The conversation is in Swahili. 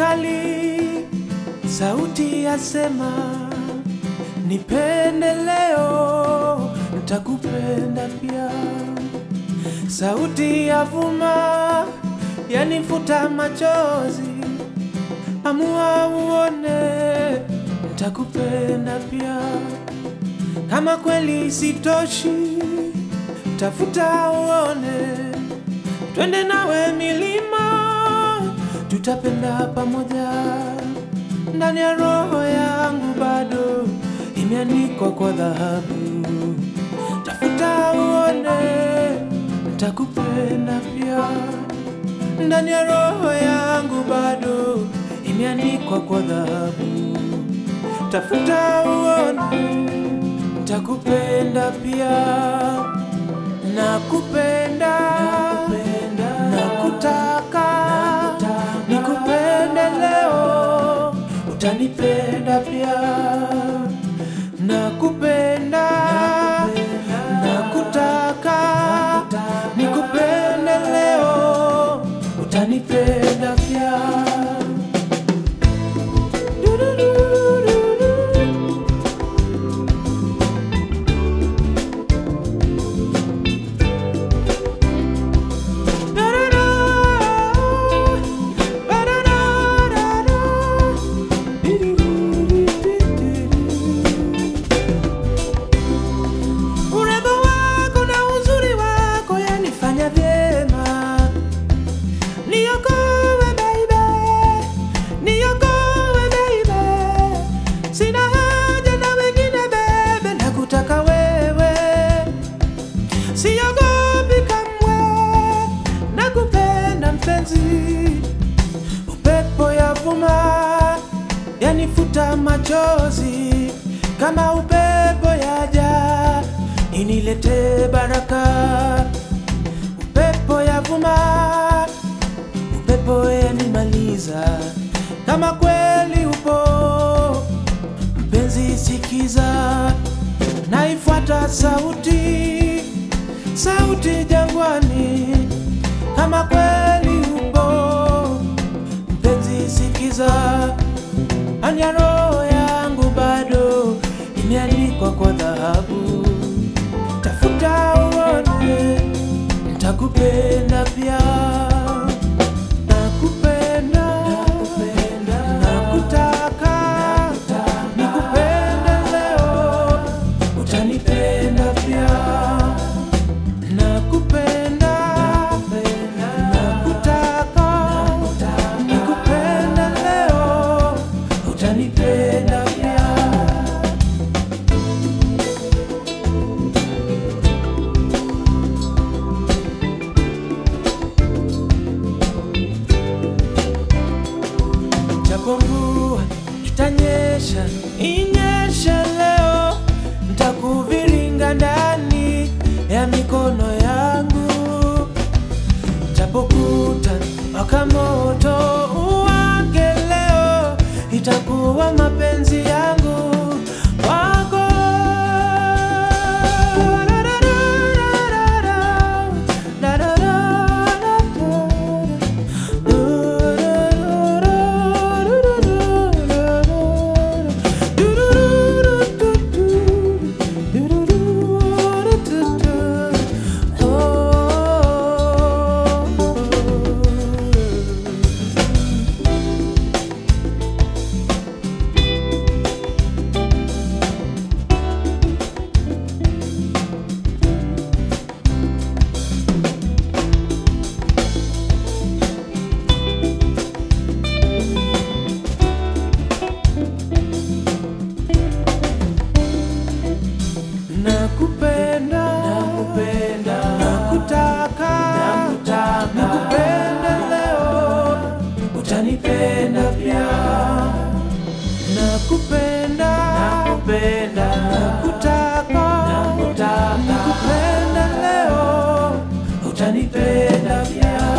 mbali, sauti yasema nipende leo, nitakupenda pia. Sauti yavuma yanifuta machozi, amua uone, nitakupenda pia. Kama kweli sitoshi, tafuta uone, twende nawe milima, tutapenda pamoja. Ndani ya roho yangu bado imeandikwa kwa dhahabu, tafuta uone, nitakupenda pia. Ndani ya roho yangu bado imeandikwa kwa dhahabu, tafuta uone, nitakupenda pia. Nakupenda, nakutaka, nikupende leo, utanipenda pia. Nakupenda, nakutaka, nikupende leo, utanipenda pia. Urembo wako na uzuri wako yanifanya vyema. Niokoe baby, niokoe baby. Sina haja na wengine bebe, nakutaka wewe. Siogopi kamwe, nakupenda mpenzi. Upepo yavuma yanifuta machozi, kama upepo yaja inilete baraka. Upepo yavuma, upepo yanimaliza, kama kweli upo mpenzi, sikiza, naifuata sauti, sauti jangwani, kama kweli upo mpenzi, sikiza, ndani ya roho yangu bado imeandikwa kwa dhahabu, tafuta uone, nitakupenda pia. Nakupenda, nakutaka, nikupende leo, utanipenda pia. Nakupenda, nakutaka, nikupende leo, utanipenda pia. Japo mvua itanyesha, inyeshe leo, nitakuviringa ndani ya mikono yangu. Japo kuta waka moto uwake leo, itakuwa mapenzi yangu wako. Nakupenda, nakupenda, nakutaka, nakutaka, nikupende leo, utanipenda pia. Nakupenda, nakupenda, nakutaka, nakutaka, nikupende leo, utanipenda pia.